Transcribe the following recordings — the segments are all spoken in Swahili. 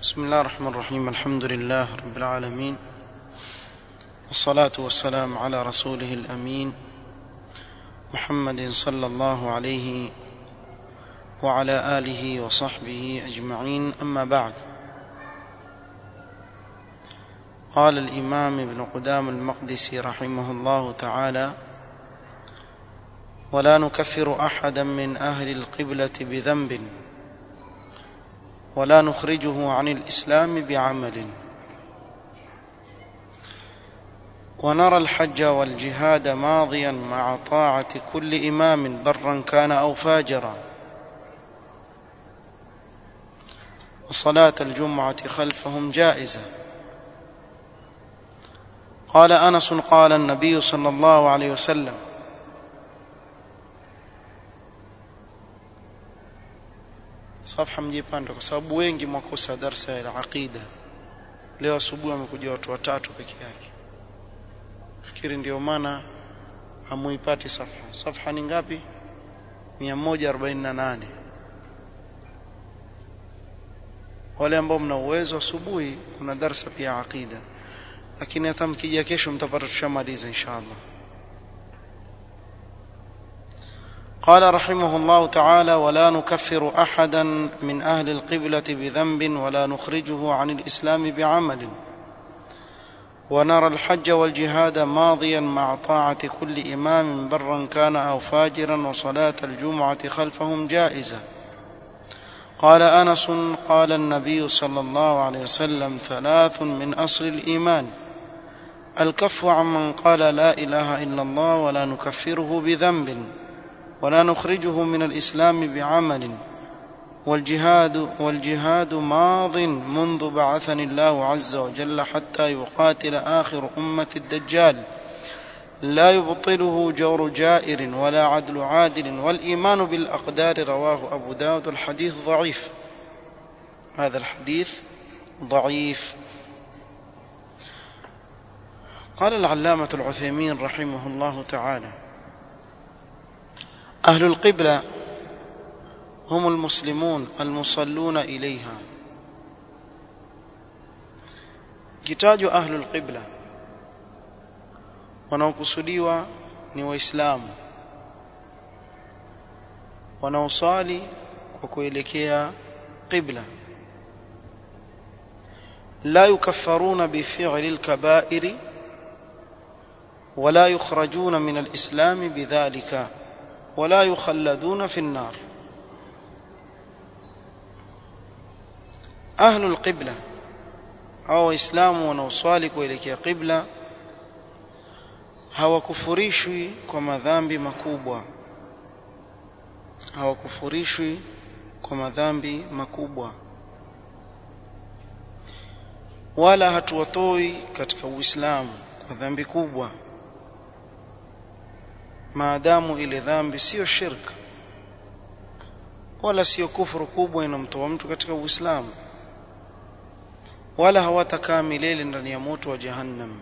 بسم الله الرحمن الرحيم الحمد لله رب العالمين والصلاة والسلام على رسوله الأمين محمد صلى الله عليه وعلى آله وصحبه أجمعين أما بعد قال الإمام ابن قدام المقدسي رحمه الله تعالى ولا نكفر أحدا من أهل القبلة بذنب ولا نخرجه عن الإسلام بعمل ونرى الحج والجهاد ماضيا مع طاعة كل إمام برا كان أو فاجرا وصلاة الجمعة خلفهم جائزة قال أنس قال النبي صلى الله عليه وسلم safha mjipanda kwa sababu wengi mwakosa darsa ya aqida leo asubuhi wamekuja watu watatu peke yake fikiri ndio maana hamuipati safha safha ni ngapi 148 wale ambao mna uwezo asubuhi kuna darsa pia aqida lakini hata mkija kesho mtapata tushamaliza inshallah قال رحمه الله تعالى ولا نكفر احدا من اهل القبله بذنب ولا نخرجه عن الاسلام بعمل ونرى الحج والجهاد ماضيا مع طاعه كل امام برا كان او فاجرا وصلاه الجمعه خلفهم جائزه قال انس قال النبي صلى الله عليه وسلم ثلاث من اصل الايمان الكف عمن قال لا اله الا الله ولا نكفره بذنب ولا نخرجه من الإسلام بعمل والجهاد والجهاد ماض منذ بعثني الله عز وجل حتى يقاتل آخر أمة الدجال لا يبطله جور جائر ولا عدل عادل والإيمان بالأقدار رواه أبو داود الحديث ضعيف هذا الحديث ضعيف قال العلامة العثيمين رحمه الله تعالى أهل القبلة هم المسلمون المصلون إليها kitajwa ahlul qibla wanaokusudiwa ni waislamu wanaosali kwa kuelekea qibla la yukaffaruna bifi'li al-kaba'iri wala yukhrajuna min al-islam bidhalika ولا يخلدون في النار أهل القبلة أو إسلام wanaoswali kuelekea qibla hawakufurishwi kwa madhambi makubwa hawakufurishwi kwa madhambi makubwa wala hatuwatoi katika Uislamu kwa dhambi kubwa maadamu ile dhambi sio shirk wala sio kufuru kubwa inamtoa mtu katika Uislamu wala hawatakaa milele ndani ya moto wa jahannam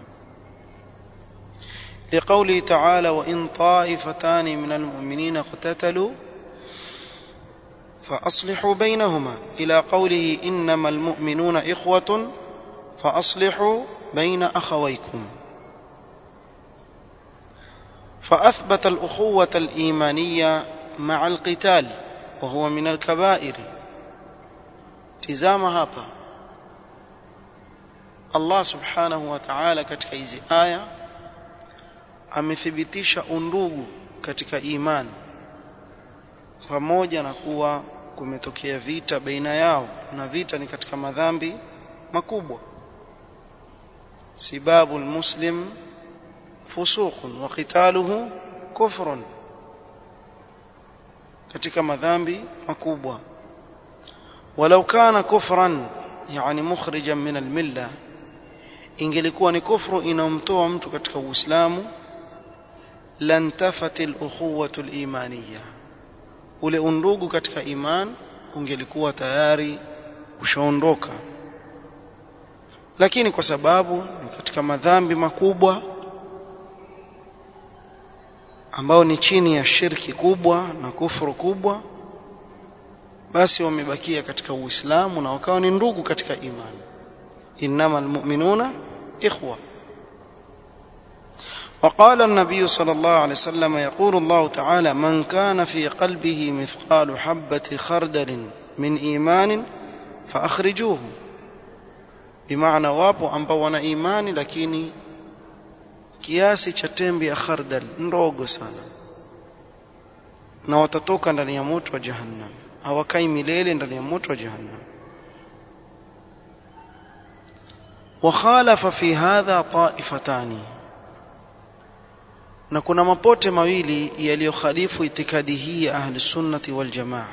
لقوله تعالى وإن طائفتان من المؤمنين اقتتلوا فأصلحوا بينهما إلى قوله إنما المؤمنون إخوة فأصلحوا بين أخويكم فأثبت الأخوة الإيمانية مع القتال وهو من الكبائر tizama hapa Allah subhanahu wa ta'ala katika hizi aya amethibitisha undugu katika imani pamoja na kuwa kumetokea vita baina yao na vita ni katika madhambi makubwa sibabu almuslim فسوق وقتاله كفر katika madhambi makubwa walau kana kufran yani mukhrijan min almilla ingelikuwa ni kufru inamtoa mtu katika uislamu lan tafati alukhuwatu alimaniyya ule undugu katika iman ungelikuwa tayari ushaondoka lakini kwa sababu ni katika madhambi makubwa ambao ni chini ya shirki kubwa na kufuru kubwa basi wamebakia katika uislamu na wakawa ni ndugu katika imani innama almu'minuna ikhwa وقال النبي صلى الله عليه وسلم يقول الله تعالى من كان في قلبه مثقال حبة خردل من إيمان فأخرجوه بمعنى wapo ambao wana imani lakini kiasi cha tembe ya khardal ndogo sana na watatoka ndani ya moto wa jahannam hawakai milele ndani ya moto wa jahannam وخالف في هذا طائفتان na kuna mapote mawili yaliyokhalifu itikadi hii ya ahli sunnati wal jamaa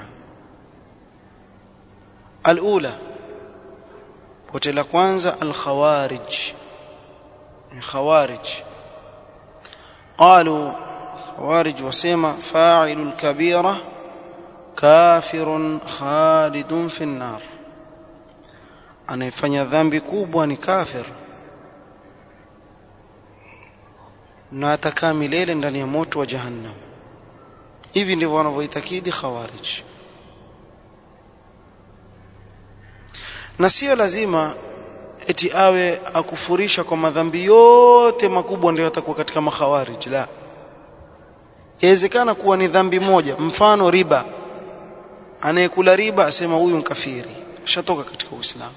alula pote la kwanza al khawarij khawarij قالوا خوارج وسيما فاعل الكبيرة كافر خالد في النار anayefanya dhambi kubwa ni kafir na atakaa milele ndani ya moto wa jahannam hivi ndivyo wanavyoitakidi khawarij na sio lazima eti awe akufurisha kwa madhambi yote makubwa ndio atakuwa katika makhawarij la yawezekana kuwa ni dhambi moja mfano riba anayekula riba asema huyu mkafiri shatoka katika uislamu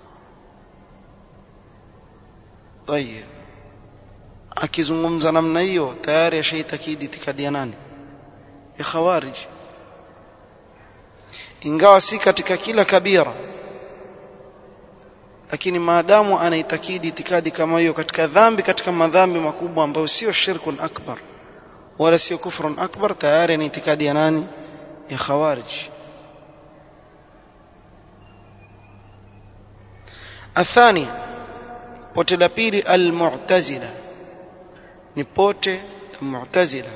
tayeb akizungumza namna hiyo tayari ashaitakidi itikadi ya nani ya khawarij ingawa si katika kila kabira lakini maadamu anaitakidi itikadi kama hiyo katika dhambi katika madhambi makubwa ambayo sio shirkun akbar wala sio kufrun akbar tayari ni itikadi ya nani ya khawarij الثاني pote la pili almu'tazila ni pote la mu'tazila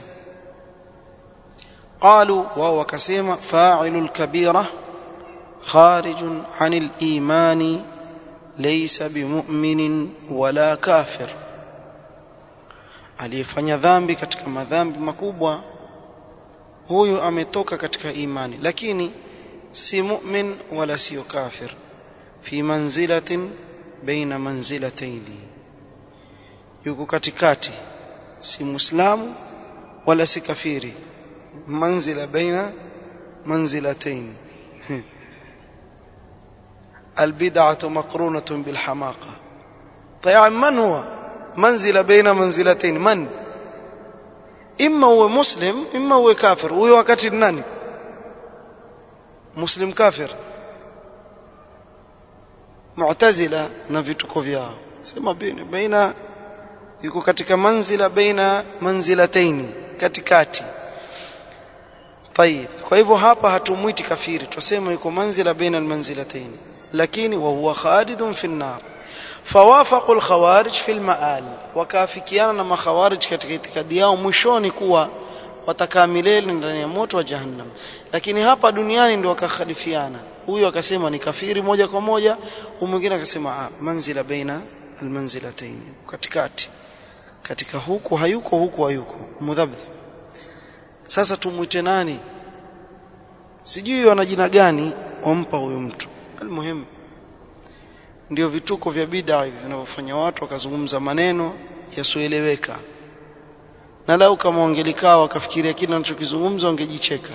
قالوا وهو كسيما فاعل الكبيرة خارج عن الإيمان ليس بمؤمن ولا كافر aliyefanya dhambi katika madhambi makubwa huyu ametoka katika imani lakini si mu'min wala sio kafir fi manzilatin baina manzilataini yuko katikati si muislamu wala si kafiri manzila baina manzilataini البدعة مقرونة بالحماقة طيب من هو منزلة بين منزلتين من إما هو مسلم إما هو كافر وهو وقت nani مسلم كافر mu'tazila na vituko vyao sema baina baina yuko katika manzila baina manzilataini katikati طيب kwa hivyo hapa hatumuiti kafiri tuseme yuko manzila baina almanzilataini lakini wa huwa khalidun fi an-nar fawafaqu al-khawarij fi al-ma'al wakafikiana na makhawarij katika itikadi yao mwishoni kuwa watakaa milele ndani ya moto wa jahannam lakini hapa duniani ndio wakakhalifiana huyu akasema ni kafiri moja kwa moja huyu mwingine akasema ah, manzila baina almanzilatayn katikati katika huku hayuko huku hayuko mudhabdh sasa tumuite nani sijui wana jina gani wampa huyo mtu almuhimu ndio vituko vya bid'a hivi vinavyofanya watu wakazungumza maneno yasioeleweka na lau kama wangelikaa wakafikiria kile wanachokizungumza wangejicheka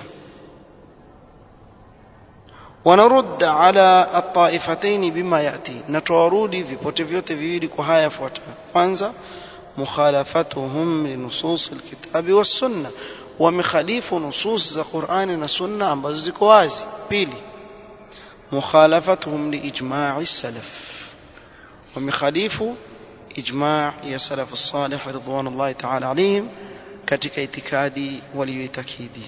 wanarud ala at-taifatayn bima yati na tuwarudi vipote vyote viwili kwa haya yafuatayo kwanza mukhalafatuhum linusus alkitabi was-sunna wamekhalifu nusus za Qur'ani na Sunna ambazo ziko wazi pili mukhalafatuhum liijma'i as-salaf wamekhalifu ijma' ya salaf as-salih ridwanullahi ta'ala alayhim katika itikadi waliyoitakidi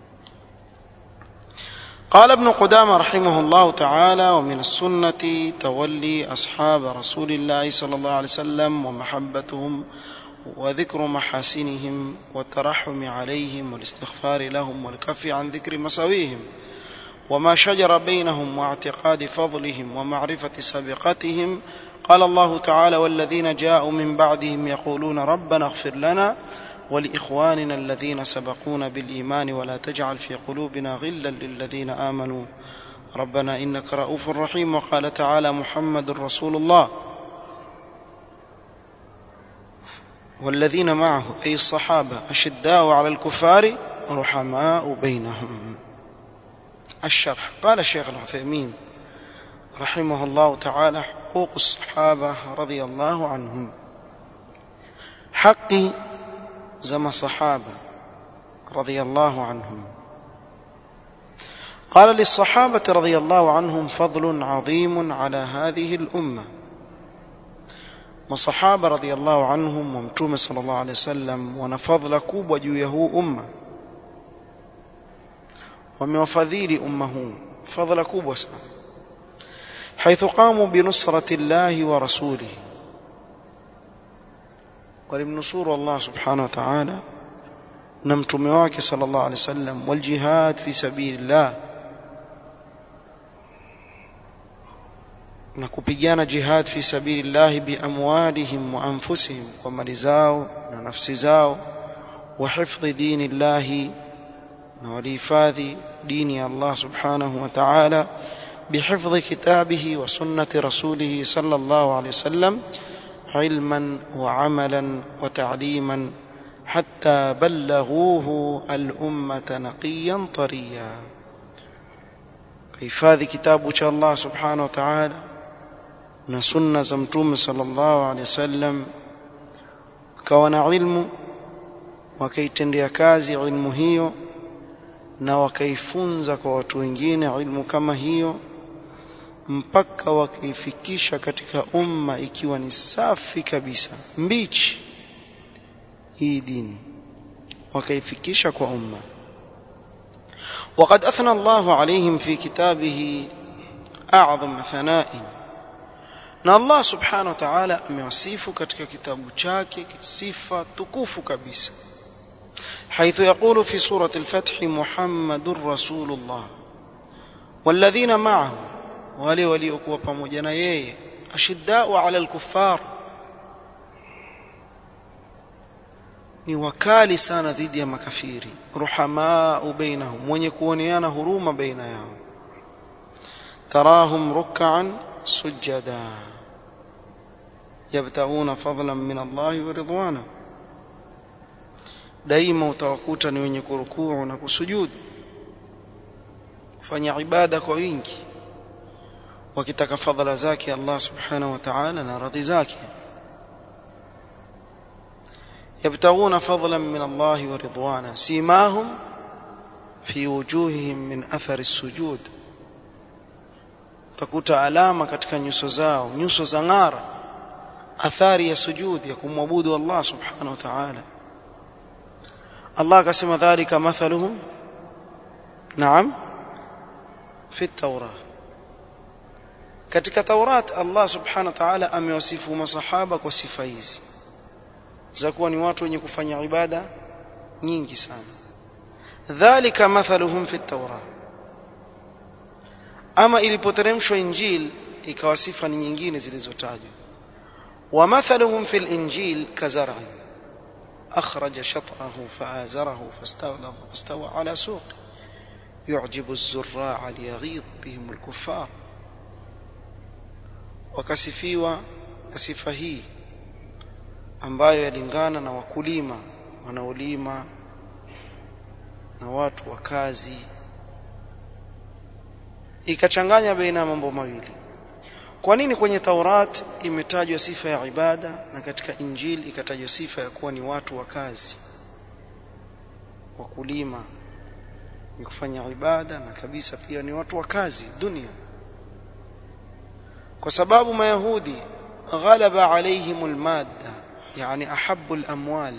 قال ابن قدامة رحمه الله تعالى ومن السنة تولي أصحاب رسول الله صلى الله عليه وسلم ومحبتهم وذكر محاسنهم والترحم عليهم والاستغفار لهم والكف عن ذكر مساويهم وما شجر بينهم واعتقاد فضلهم ومعرفة سابقتهم قال الله تعالى والذين جاءوا من بعدهم يقولون ربنا اغفر لنا ولإخواننا الذين سبقونا بالإيمان ولا تجعل في قلوبنا غلا للذين آمنوا ربنا إنك رؤوف رحيم وقال تعالى محمد رسول الله والذين معه أي الصحابة أشداء على الكفار رحماء بينهم الشرح قال الشيخ العثيمين رحمه الله تعالى حقوق الصحابة رضي الله عنهم حقي زم صحابة رضي الله عنهم قال للصحابة رضي الله عنهم فضل عظيم على هذه الأمة masahaba radhiallahu anhum wa mtume sallallahu alaihi wasallam wana fadhila kubwa juu ya huu umma wamewafadhili umma huu fadhila kubwa sana حيث قاموا بنصرة الله ورسوله ولمنصور الله سبحانه وتعالى نمتم واك صلى الله عليه وسلم والجهاد في سبيل الله na kupigana jihad fi sabilillahi biamwalihim wa anfusihim kwa mali zao na nafsi zao wa hifdhi dinillahi na walihifadhi dini ya Allah subhanahu wa ta'ala بحفظ كتابه وسنة رسوله صلى الله عليه وسلم علما وعملا وتعليما حتى بلغوه الأمة نقيا طريا كيفاذ كتاب الله سبحانه وتعالى na sunna za mtume sallallahu alaihi wasallam kawa na ilmu wakaitendea kazi ilmu hiyo na wakaifunza kwa watu wengine ilmu kama hiyo mpaka wakaifikisha katika umma ikiwa ni safi kabisa mbichi hii dini wakaifikisha kwa umma وقد أثنى الله عليهم في كتابه أعظم ثناء na Allah subhanahu wa ta'ala amewasifu katika kitabu chake sifa tukufu kabisa حيث يقول في سورة الفتح محمد رسول الله والذين معه wale waliokuwa pamoja na yeye ashiddau ala alkuffar ni wakali sana dhidi ya makafiri ruhamaa bainahum wenye kuoneana huruma baina yao tarahum ruk'an sujada yabtaghuna fadlan min Allah wa ridwana daima utawakuta ni wenye kurukuu na kusujudu kufanya ibada kwa wingi wakitaka fadhila zake Allah subhanahu wa ta'ala na radhi zake يبتغون فضلا من الله ورضوانا سيماهم في وجوههم من أثر السجود takuta alama katika nyuso zao nyuso za ng'ara athari ya sujudi ya kumwabudu Allah subhanahu wa ta'ala Allah akasema dhalika mathaluhum naam fi at-taurah katika Taurat Allah subhanahu wa ta'ala amewasifu masahaba kwa sifa hizi za kuwa ni watu wenye kufanya ibada nyingi sana dhalika mathaluhum fi at-taurah ama ilipoteremshwa injil ikawa sifa ni nyingine zilizotajwa wa mathaluhum fil injil kazar'in akhraja shat'ahu fa'azarahu fastawa fastawa ala suq yu'jibu az-zurra'a liyaghidha bihim al-kuffar wakasifiwa na sifa hii ambayo yalingana na wakulima wanaolima na watu wa kazi ikachanganya baina ya mambo mawili kwa nini kwenye Taurat imetajwa sifa ya ibada na katika Injili ikatajwa sifa ya kuwa ni watu wa kazi wakulima ni kufanya ibada na kabisa pia ni watu wa kazi dunia kwa sababu mayahudi ghalaba alaihim almadda yani ahabbu alamwal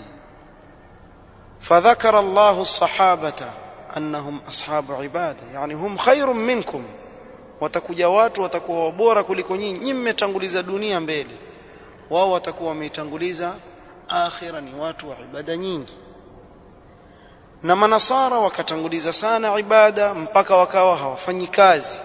فذكر الله الصحابه annahum ashabu ibada yani hum khairun minkum watakuja watu watakuwa bora kuliko nyinyi nyinyi mmetanguliza dunia mbele wao watakuwa wameitanguliza akhira ni watu wa ibada nyingi na manasara wakatanguliza sana ibada mpaka wakawa hawafanyi kazi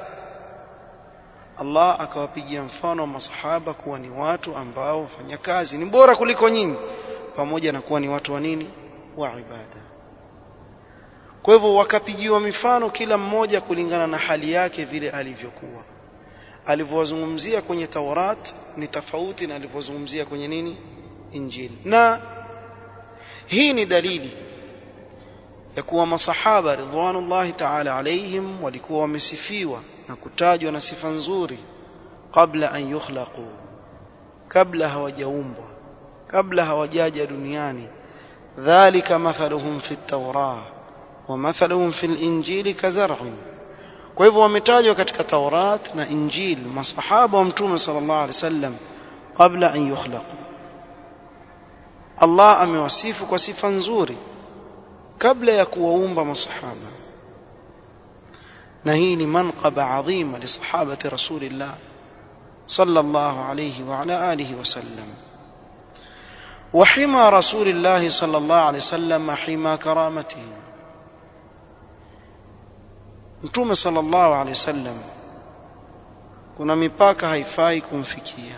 Allah akawapigia mfano wa masahaba kuwa ni watu ambao wafanya kazi ni bora kuliko nyinyi pamoja na kuwa ni watu wa nini wa ibada kwa hivyo wakapigiwa mifano kila mmoja kulingana na hali yake vile alivyokuwa alivyowazungumzia kwenye Taurat ni tofauti na alivyozungumzia kwenye nini Injili na hii ni dalili ya kuwa masahaba ridwanullahi ta'ala alaihim walikuwa wamesifiwa na kutajwa na sifa nzuri kabla an yukhlaqu kabla hawajaumbwa kabla hawajaja duniani dhalika mathaluhum fi at-taurah wa mathaluhum fi al-injili kazar'in kwa hivyo wametajwa katika Taurat na Injil masahaba wa mtume sallallahu alaihi wasallam kabla an yukhlaqu Allah amewasifu kwa sifa nzuri kabla ya kuwaumba masahaba na hii ni manqaba adhima li sahabati rasulillah sallallahu alayhi wa ala alihi wasallam وحمى رسول الله صلى الله عليه وسلم حمى كرامته mtume sallallahu alaihi wasallam kuna mipaka haifai kumfikia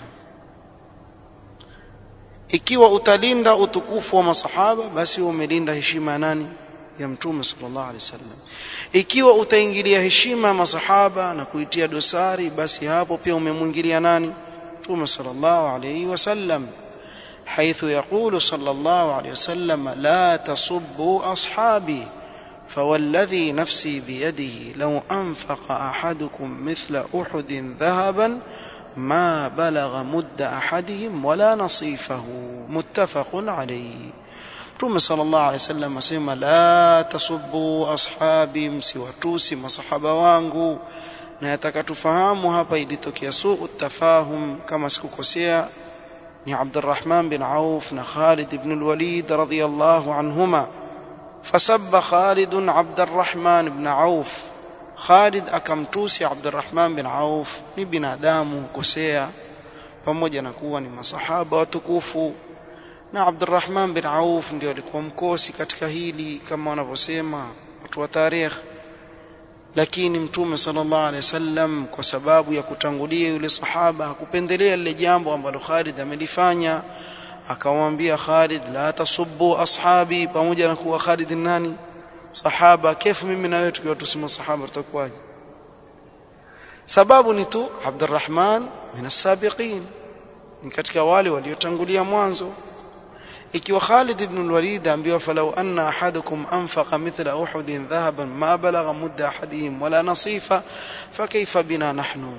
ikiwa utalinda utukufu wa masahaba basi umelinda heshima ya nani ya mtume sallallahu alaihi wasallam ikiwa utaingilia heshima ya masahaba na kuitia dosari basi hapo pia umemwingilia nani mtume sallallahu alaihi wasallam حيث يقول صلى الله عليه وسلم لا تصبوا أصحابي فوالذي نفسي بيده لو أنفق أحدكم مثل أحد ذهبا ما بلغ مد أحدهم ولا نصيفه متفق عليه Mtume sallallahu alaihi wasallam asema la tasubbu ashabi, msiwatusi masahaba wangu. Na yataka tufahamu hapa ilitokea suu tafahum, kama sikukosea, ni Abdurrahman bin Auf na Khalid ibn al-Walid radhiyallahu anhuma. Fasabba Khalid Abdurrahman ibn Auf, Khalid akamtusi Abdurrahman bin Auf, ni binadamu kosea, pamoja na kuwa ni masahaba watukufu na Abdurrahman bin Auf ndio alikuwa mkosi katika hili kama wanavyosema watu wa tarikh lakini mtume sallallahu alaihi wasallam kwa sababu ya kutangulia yule sahaba hakupendelea lile jambo ambalo Khalid amelifanya akamwambia Khalid la tasubbu ashabi pamoja na kuwa Khalid nani sahaba kefu mimi na wewe tukiwa tusema sahaba tutakuwaje sababu ni tu Abdurrahman min as-sabiqin ni katika wale waliotangulia mwanzo ikiwa Khalid ibn al-Walid ambiwa falau anna ahadukum anfaqa mithla Uhud dhahaban ma balagha mudda ahadihim wala nasifa fakayfa bina nahnu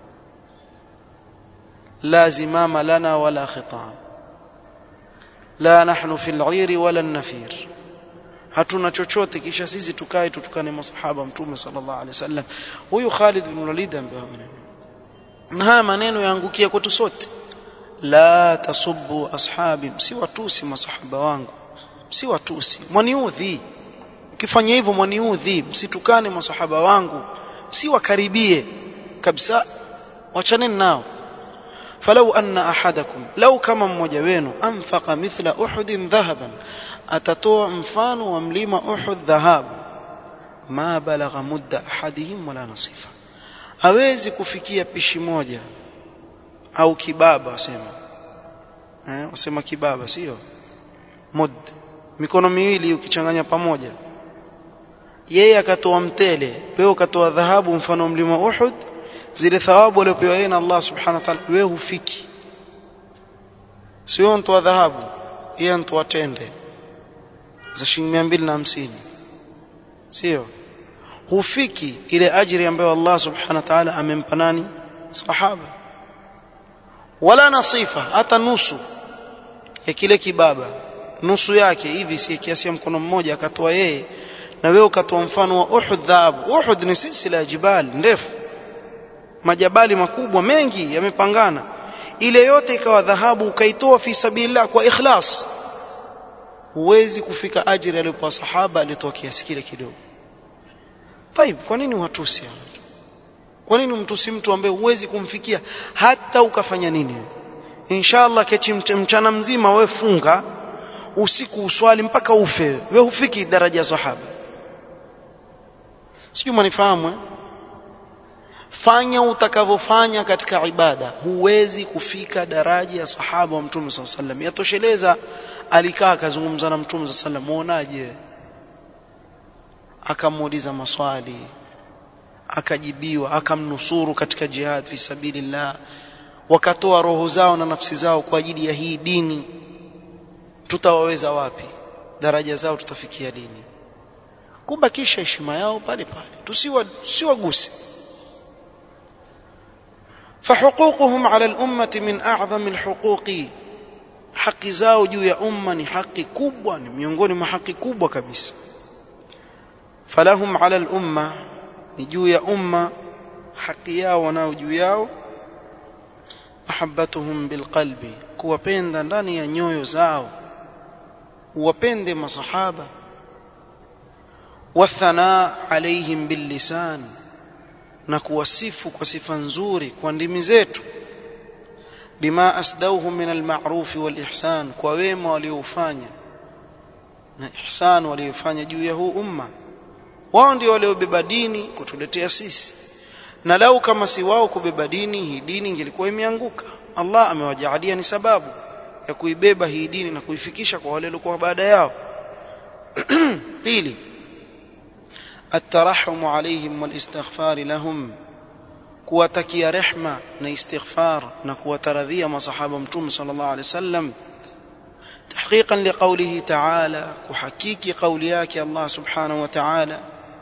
la zimama lana wala khitab la nahnu fi al-'ir wala an-nafir hatuna chochote kisha sisi tukae tutukane masahaba mtume sallallahu alaihi wasallam huyu Khalid ibn al-Walid ambiwa na haya maneno yaangukia kwetu sote la tasubbu ashabi msiwatusi masahaba wangu msiwatusi mwaniudhi ukifanya hivyo mwaniudhi msitukane masahaba wangu msiwakaribie kabisa wachaneni nao falau anna ahadakum lau kama mmoja wenu anfaqa mithla uhudin dhahaban atatoa mfano wa mlima uhud dhahabu ma balagha mudda ahadihim wala nasifa hawezi kufikia pishi moja au kibaba wasema eh wasema kibaba sio mud mikono miwili ukichanganya pamoja yeye akatoa mtele wewe ukatoa dhahabu mfano mlima Uhud zile thawabu aliyopewa yeye na Allah subhanahu wa ta'ala wewe hufiki sio mtu wa dhahabu yeye mtu wa tende za shilingi 250 sio hufiki ile ajiri ambayo Allah subhanahu wa ta'ala amempa nani sahaba wala nasifa hata nusu ya kile kibaba nusu yake hivi si kiasi ya mkono mmoja akatoa yeye na wewe ukatoa mfano wa Uhud dhahabu Uhud ni silsila ya jibali ndefu majabali makubwa mengi yamepangana ile yote ikawa dhahabu ukaitoa fi sabilillah kwa ikhlas huwezi kufika ajira aliyopewa sahaba alitoa kiasi kile kidogo طيب kwa nini watusi kwa nini mtusi mtu ambaye huwezi kumfikia hata ukafanya nini inshallah kechi mchana mzima wewe funga usiku uswali mpaka ufe wewe hufiki daraja ya sahaba sijui manifahamu eh? fanya utakavyofanya katika ibada huwezi kufika daraja ya sahaba wa mtume saa sallam yatosheleza alikaa akazungumza na mtume saa sallam muonaje akamuuliza maswali akajibiwa akamnusuru katika jihad fi sabilillah wakatoa roho zao na nafsi zao kwa ajili ya hii dini tutawaweza wapi daraja zao tutafikia lini kubakisha heshima yao pale pale tusiwa tusiwaguse فحقوقهم على الأمة من أعظم الحقوق haki zao juu ya umma ni haki kubwa ni miongoni mwa haki kubwa kabisa falahum ala al-umma ni juu ya umma haki yao wanao juu yao mahabbatuhum bilqalbi kuwapenda ndani ya nyoyo zao uwapende masahaba wathanaa alaihim billisan na kuwasifu kwa sifa nzuri kwa ndimi zetu bima asdauhu min alma'ruf walihsan kwa wema waliofanya na ihsan waliofanya juu ya huu umma wao ndio waliobeba dini kutuletea sisi na lau kama si wao kubeba dini hii dini ingelikuwa imeanguka Allah amewajaalia ni sababu ya kuibeba hii dini na kuifikisha kwa wale waliokuwa baada yao pili الترحم عليهم والاستغفار لهم kuwatakia rehma na istighfar na kuwataradhia masahaba mtume sallallahu alaihi wasallam تحقيقا لقوله تعالى وحقيقي قولياك الله سبحانه وتعالى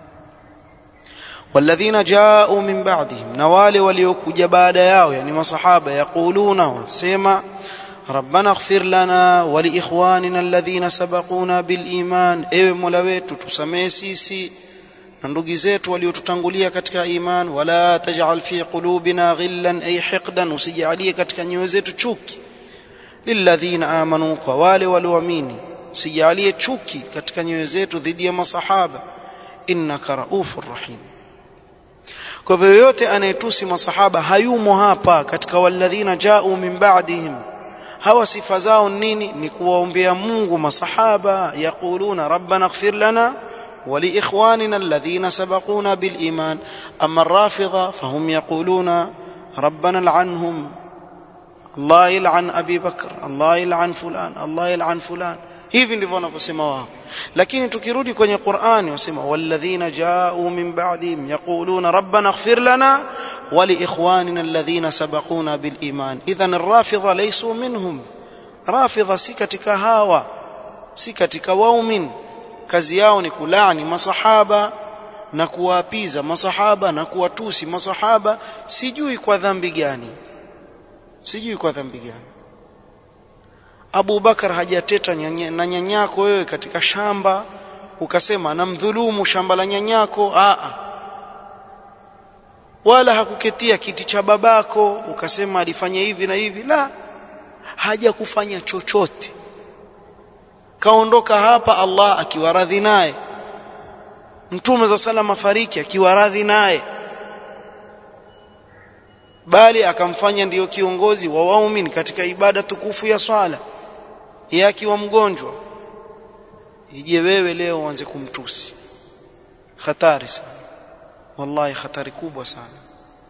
والذين جاءوا من بعدهم نوالي وليوكوجا بعد yao yani masahaba yaquluna wasema ربنا اغفر لنا ولاخواننا الذين سبقونا بالايمان ewe mola wetu tusamee sisi na ndugu zetu waliotutangulia katika iman wala taj'al fi qulubina ghillan ay hiqdan usijalie katika nyoyo zetu chuki lilladhina amanu kwa wale walioamini usijalie chuki katika nyoyo zetu dhidi ya masahaba innaka raufur rahim kwa hivyo yoyote anayetusi masahaba hayumo hapa katika walladhina ja'u min ba'dihim hawa sifa zao nini ni kuwaombea Mungu masahaba yaquluna rabbana ighfir lana ولإخواننا الذين سبقونا بالإيمان أما الرافضة فهم يقولون ربنا لعنهم الله يلعن أبي بكر الله يلعن فلان الله يلعن فلان hivi ndivyo wanavyosema wao lakini tukirudi kwenye qurani wasema walladhina jau min ba'dihim yaquluna rabbana ighfir lana wa liikhwanina alladhina sabaquna biliman idhan arrafidha laysu minhum rafidha si katika hawa si katika waumin kazi yao ni kulaani masahaba na kuwaapiza masahaba na kuwatusi masahaba sijui kwa dhambi gani sijui kwa dhambi gani Abu Bakar hajateta nyanya, na nyanyako wewe katika shamba ukasema namdhulumu shamba la nyanyako a wala hakuketia kiti cha babako ukasema alifanya hivi na hivi la haja kufanya chochote kaondoka hapa Allah akiwa radhi naye mtume za salama fariki akiwa radhi naye bali akamfanya ndiyo kiongozi wa waumini katika ibada tukufu ya swala yeye akiwa mgonjwa ije wewe leo uanze kumtusi hatari sana wallahi hatari kubwa sana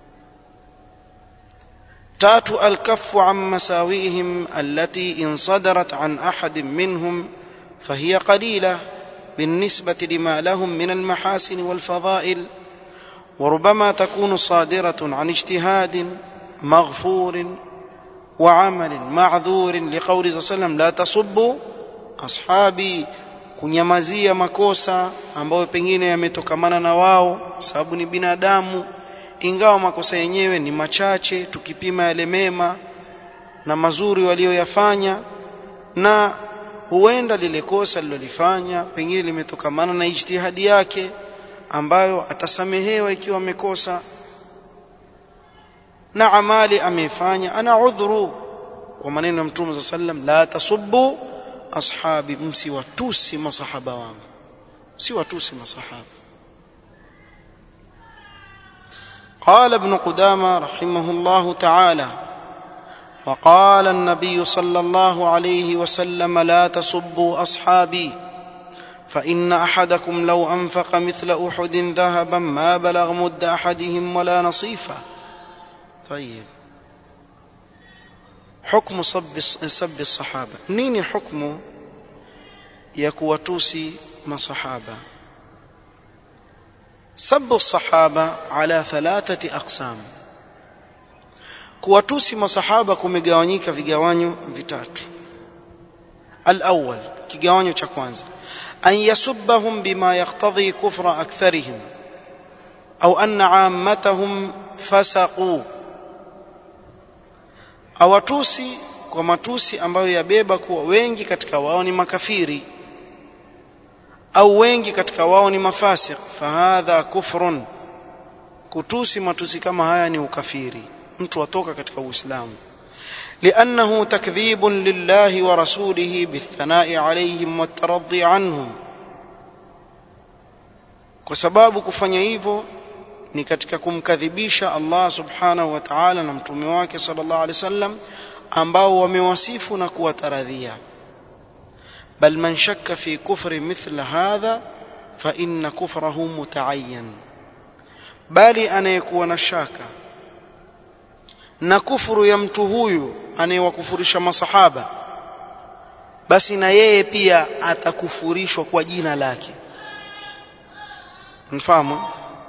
tatu alkafu an masawihim allati in sadarat an ahadin minhum فهي قليله بالنسبه لما لهم من المحاسن والفضائل وربما تكون صادره عن اجتهاد مغفور وعمل معذور لقول صلى الله عليه وسلم لا تصبوا اصحابي kunyamazia makosa ambayo pengine yametokamana na wao sababu ni binadamu ingawa makosa yenyewe ni machache tukipima yale mema na mazuri walioyafanya na huenda lile kosa lilolifanya pengine limetokamana na ijtihadi yake ambayo atasamehewa ikiwa amekosa na amali ameifanya ana udhuru kwa maneno ya mtume صلى sallam la tasubbu ashabi msiwatusi masahaba wangu msiwatusi masahaba قال ابن قدامة رحمه الله تعالى وقال النبي صلى الله عليه وسلم لا تسبوا اصحابي فان احدكم لو انفق مثل احد ذهبا ما بلغ مد احدهم ولا نصيفه طيب حكم صب سب الصحابه نيني حكم ya kuwatusi masahaba sabu الصحابه على ثلاثه اقسام kuwatusi masahaba kumegawanyika vigawanyo vitatu الأول kigawanyo cha kwanza an yasubbahum bima yaqtadhi kufra aktharihim au anna ammatahum fasaqu awatusi kwa matusi ambayo yabeba kuwa wengi katika wao ni makafiri au wengi katika wao ni mafasiq fahadha kufrun kutusi matusi kama haya ni ukafiri mtu atoka katika uislamu لانه تكذيب لله ورسوله بالثناء عليهم والترضي عنهم kwa sababu kufanya hivyo ni katika kumkadhibisha Allah subhanahu wa ta'ala na mtume wake sallallahu alaihi wasallam ambao wamewasifu na kuwataradhia bal man shakka fi kufri mithla hadha fa inna kufrahu mutaayyan bali anayekuwa na shaka na kufuru ya mtu huyu anayewakufurisha masahaba basi na yeye pia atakufurishwa kwa jina lake mfahamu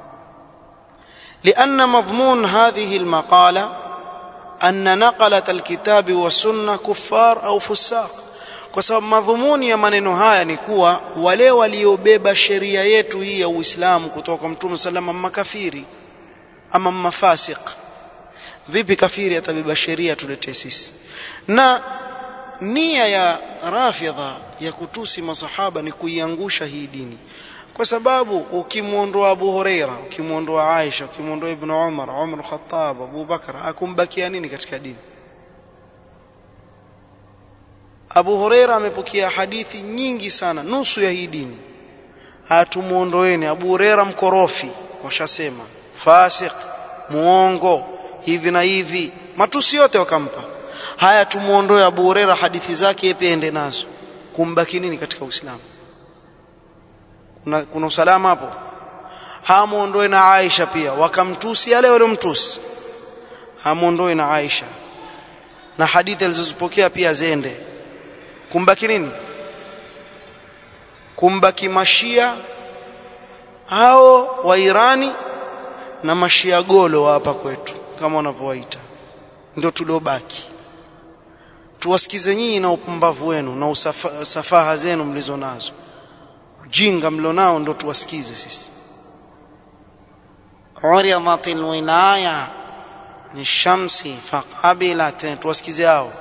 لأن مضمون هذه المقالة أن نقلة الكتاب والسنة كفار أو فساق kwa sababu madhumuni ya maneno haya ni kuwa wale waliobeba sheria yetu hii ya Uislamu kutoka kwa Mtume salama makafiri ama mafasik vipi kafiri atabeba sheria tuletee sisi na nia ya rafidha ya kutusi masahaba ni kuiangusha hii dini kwa sababu ukimwondoa Abu Huraira ukimwondoa Aisha ukimwondoa Ibn Umar Umar Khattab Abu Bakar akumbakia nini katika dini Abu Huraira amepokea hadithi nyingi sana nusu ya hii dini hatumuondoeni Abu Huraira mkorofi washasema fasik muongo hivi na hivi matusi yote wakampa haya tumuondoe Abu Huraira hadithi zake pia ende nazo kumbaki nini katika Uislamu kuna, kuna usalama hapo hamuondoe na Aisha pia wakamtusi yale waliomtusi hamuondoe na Aisha na hadithi alizozipokea pia zende kumbaki nini kumbaki mashia hao wa Irani na mashia golo wa hapa kwetu kama wanavyowaita ndio tuliobaki tuwasikize nyinyi na upumbavu wenu na usafa, safaha zenu mlizo nazo ujinga mlionao ndio tuwasikize sisi uridat alwilaya ni shamsi faqabilat tuwasikize hao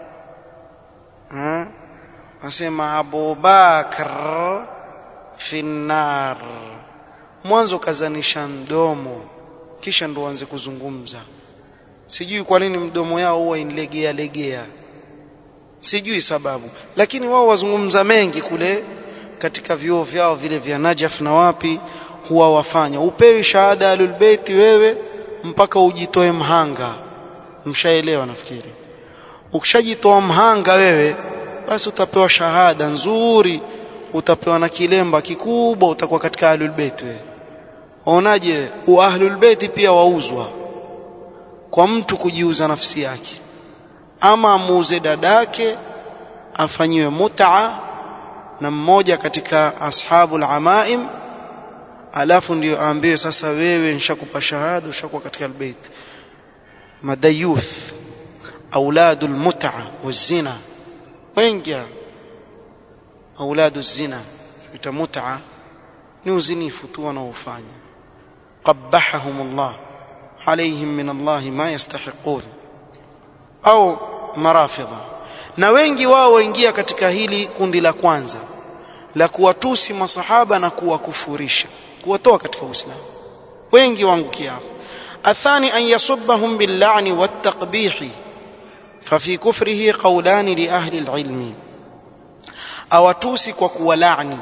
asema Abu Bakr finnar mwanzo kazanisha mdomo kisha ndo anze kuzungumza sijui kwa nini mdomo yao huwa inlegea legea sijui sababu lakini wao wazungumza mengi kule katika vyuo vyao vile vya Najaf na wapi huwa wafanya upewi shahada alulbeiti wewe mpaka ujitoe mhanga mshaelewa nafikiri ukishajitoa mhanga wewe basi utapewa shahada nzuri utapewa na kilemba kikubwa utakuwa katika ahlul bait wewe waonaje ahlul bait pia wauzwa kwa mtu kujiuza nafsi yake ama amuuze dadake afanyiwe mut'a na mmoja katika ashabul amaim alafu ndio aambiwe sasa wewe nishakupa shahada ushakuwa katika albayt madayuth auladul mut'a wazina wengi auladu zina ita mut'a ni uzinifu tu wanaofanya qabbahahum Allah عليهم من الله ما يستحقون au marafidha na wengi wao waingia katika hili kundi la kwanza la kuwatusi masahaba na kuwakufurisha kuwatoa katika uislamu wengi waangukia hapo athani an yasubbahum billa'ni wattaqbih ففي كفره قولان لأهل العلم awatusi kwa kuwalaani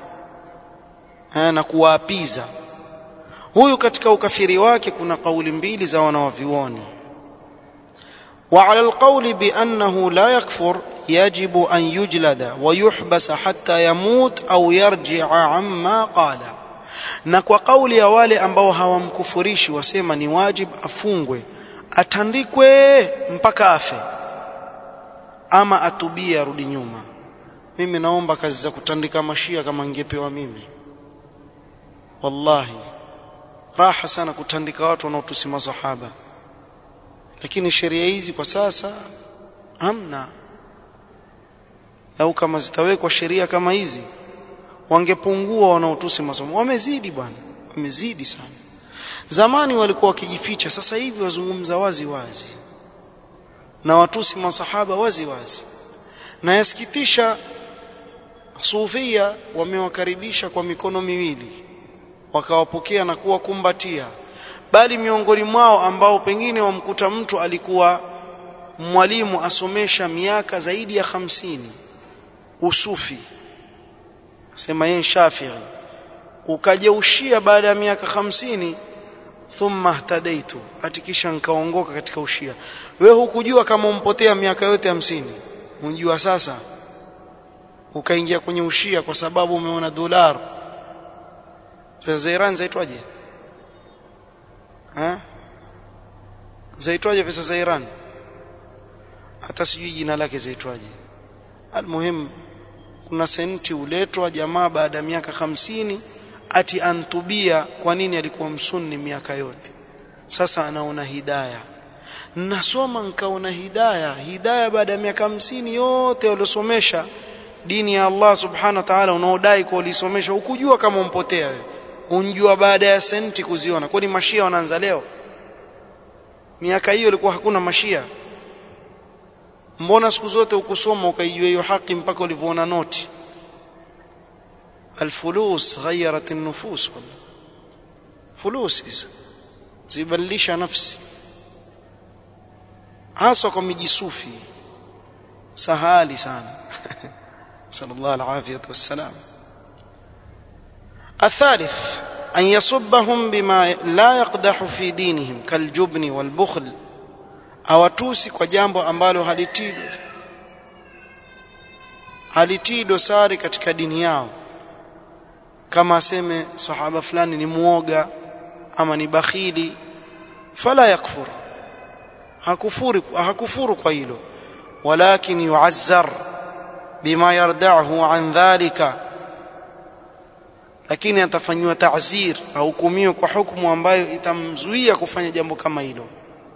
na kuwaapiza huyu katika ukafiri wake kuna kauli mbili za wanawavioni وعلى القول بأنه لا يكفر يجب أن يجلد ويحبس حتى يموت أو يرجع عما قال na kwa kauli ya wale ambao hawamkufurishi wasema ni wajib afungwe atandikwe mpaka afe ama atubie arudi nyuma mimi naomba kazi za kutandika mashia kama ningepewa mimi wallahi raha sana kutandika watu wanaotusi masahaba lakini sheria hizi kwa sasa hamna lau kama zitawekwa sheria kama hizi wangepungua wanaotusi masomo wamezidi bwana wamezidi sana zamani walikuwa wakijificha sasa hivi wazungumza wazi wazi na watusi masahaba wazi wazi na yasikitisha sufia wamewakaribisha kwa mikono miwili wakawapokea na kuwakumbatia bali miongoni mwao ambao pengine wamkuta mtu alikuwa mwalimu asomesha miaka zaidi ya hamsini usufi sema yeye Shafi'i ukajeushia baada ya miaka hamsini thumma ihtadaitu atikisha nikaongoka katika ushia wewe hukujua kama umpotea miaka yote hamsini unjua sasa ukaingia kwenye ushia kwa sababu umeona dolar pesa za Iran zaitwaje eh zaitwaje pesa za Iran hata sijui jina lake zaitwaje almuhim kuna senti uletwa jamaa baada ya miaka hamsini ati antubia kwa nini alikuwa msunni miaka yote sasa anaona hidaya nasoma nkaona hidaya hidaya baada ya miaka hamsini yote waliosomesha dini ya Allah subhanahu wa ta'ala unaodai kwa ulisomesha ukujua kama umpotea wewe unjua baada ya senti kuziona kwani mashia wanaanza leo miaka hiyo ilikuwa hakuna mashia mbona siku zote ukusoma ukaijua hiyo haki mpaka ulivyoona noti الفلوس غيرت النفوس والله فلوس hizo zibadilisha nafsi hasa kwa mijisufi sahali sana sallallahu alaihi wasallam الثالث أن يصبهم بما لا يقدح في دينهم كالجبن والبخل awatusi kwa jambo ambalo halitii halitii dosari katika dini yao kama aseme sahaba fulani ni muoga ama ni bakhili fala yakfur hakufuru hakufuru kwa hilo walakin yu'azzar bima yarda'uhu an dhalika lakini atafanywa ta'zir ahukumiwe kwa hukumu ambayo itamzuia kufanya jambo kama hilo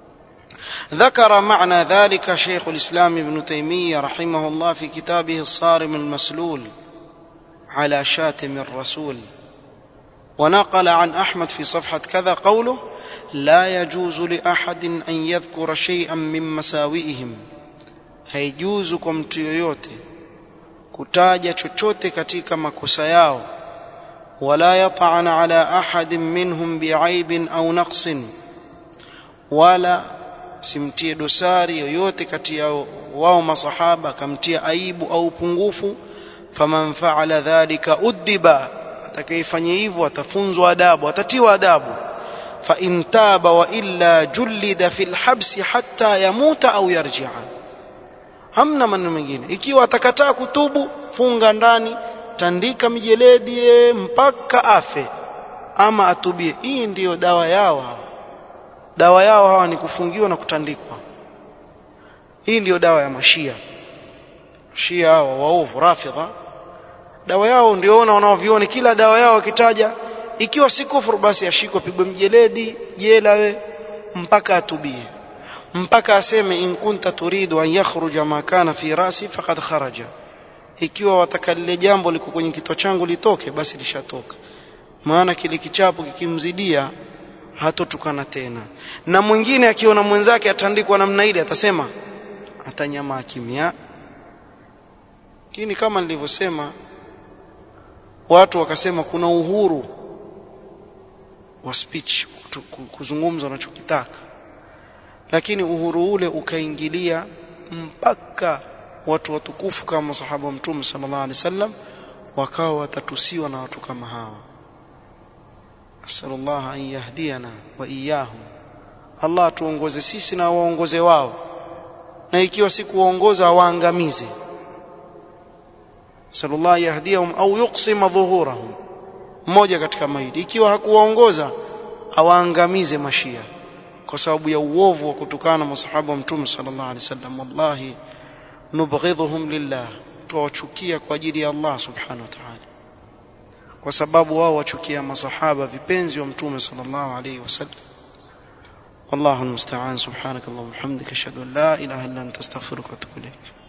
ذكر معنى ذلك شيخ الإسلام ابن تيمية رحمه الله في كتابه الصارم المسلول على شاتم الرسول ونقل عن أحمد في صفحة كذا قوله لا يجوز لأحد أن يذكر شيئا من مساوئهم haijuzu kwa mtu yoyote kutaja chochote katika makosa yao wala yat'ana ala ahadin minhum bi'aibin au naqsin wala simtie dosari yoyote kati ya wao masahaba akamtia aibu au upungufu faman fa'ala dhalika uddiba atakayefanya hivyo atafunzwa adabu atatiwa adabu fa in taba wa illa jullida fil habsi hatta yamuta au yarji'a hamna maneno mengine ikiwa atakataa kutubu funga ndani tandika mijeledi mpaka afe ama atubie hii ndiyo dawa yao hawa dawa yao hawa ni kufungiwa na kutandikwa hii ndiyo dawa ya mashia shia hawa waovu rafidha dawa yao ndio ona wanaovioni kila dawa yao wakitaja ikiwa si kufuru basi ashikwe pigwe mjeledi jela we mpaka atubie mpaka aseme in kunta turidu an yakhruja ma kana fi rasi faqad kharaja ikiwa wataka lile jambo liko kwenye kichwa changu litoke basi lishatoka maana kile kichapo kikimzidia hatotukana tena na mwingine akiona mwenzake atandikwa namna ile atasema atanyamaa kimya lakini kama nilivyosema watu wakasema kuna uhuru wa speech kuzungumza unachokitaka lakini uhuru ule ukaingilia mpaka watu watukufu kama sahaba wa mtume sallallahu alaihi wasallam wakawa watatusiwa na watu kama hawa asallallahu an yahdiyana wa iyahum Allah tuongoze sisi na waongoze wao na ikiwa si kuwaongoza awaangamize sallallahu yahdihum au yuqsima dhuhurahum mmoja katika maili ikiwa hakuwaongoza awaangamize mashia kwa sababu ya uovu wa kutukana masahaba wa mtume sallallahu alaihi wasallam wallahi nubghidhuhum lillah tuwachukia kwa ajili ya Allah subhanahu wa ta'ala kwa sababu wao wachukia masahaba vipenzi wa mtume sallallahu alaihi wasallam والله المستعان سبحانك اللهم وبحمدك اشهد ان لا اله الا انت استغفرك واتوب اليك